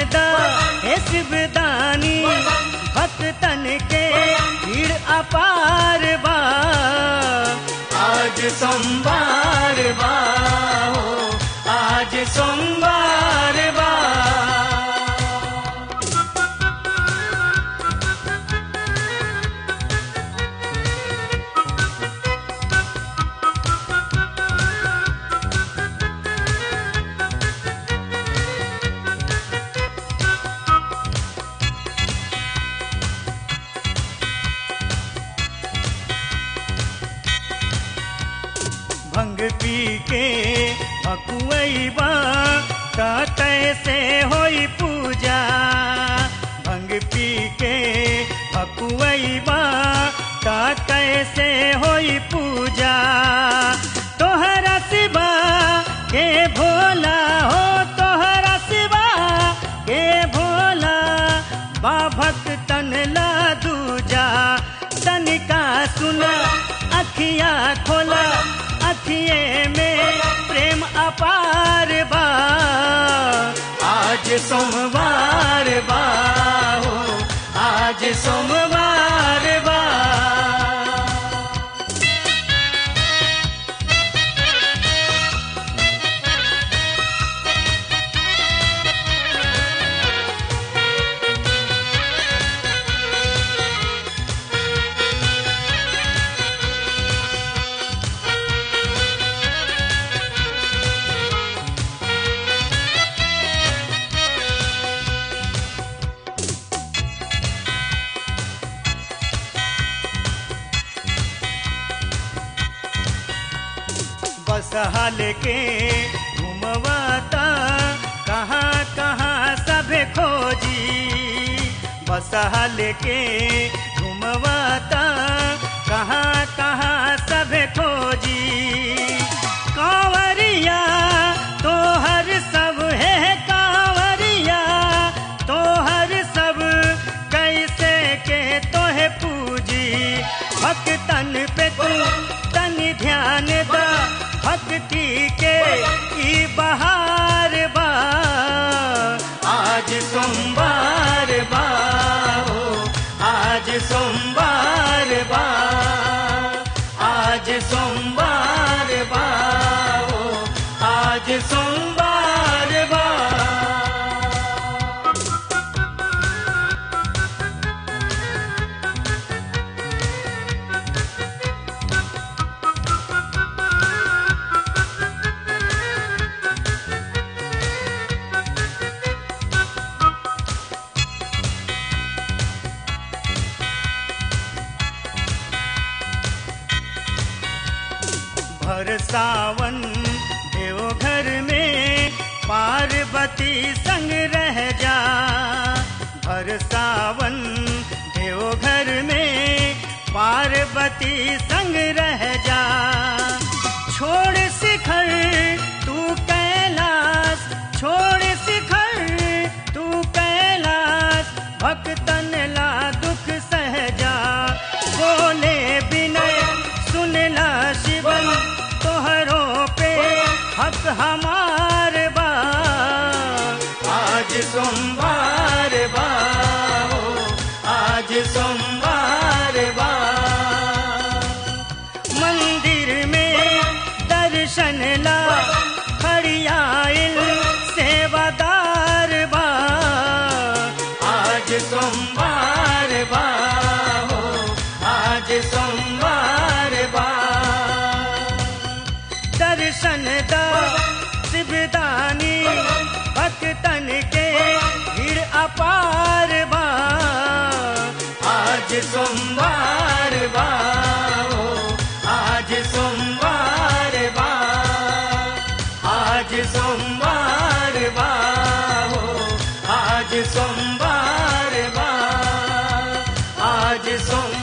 दा हे शिवदानी भक्तन के भीड़ अपार बा आज सोमवार बा हो आज सोमवार बा भंग पी के भकुआईबा कतै से होई पूजा भंग पी के भकुआईबा कतै से होई पूजा तोहरा सिवा के भोला हो तोहरा सिवा के भोला बा भक्तन ला दूजा तनिका सुना अखिया खोला अखिए में प्रेम अपार बा आज सोमवार बा हो आज सोमवार बा बस हाल के घुमवाता कहाँ कहाँ सब खोजी बस हाल के घुमवाता कहाँ कहाँ सब खोजी कांवरिया तो हर सब है कांवरिया तो हर सब कैसे के तो है पूजी भक्तन पे तू तन ध्यान दा भक्ति के ई बहार बा आज सोमवार बा हो आज सोमवार बा आज सोमवार बा हो आज सोमवार बा भर सावन देवघर में पार्वती संग रह जा भर सावन देवघर में पार्वती संग रह जा छोड़ शिखर तू कैलाश छोड़ शिखर तू कैलाश भक्तन ला दुख सहजा बोले विनय सुनला शिवन तोहरो पे हक हमार बा आज सोमवार बा हो आज सोमवार बा मंदिर में दर्शन ला खड़ियाइल सेवादार बा आज सोमवार बा हो आज सोमवार बा दर्शन दा शिवदानी भक्तन के भीड़ अपार बा आज सोमवार बा हो आज सोमवार बा आज सोमवार बा हो आज सोमवार बा आज सोमवार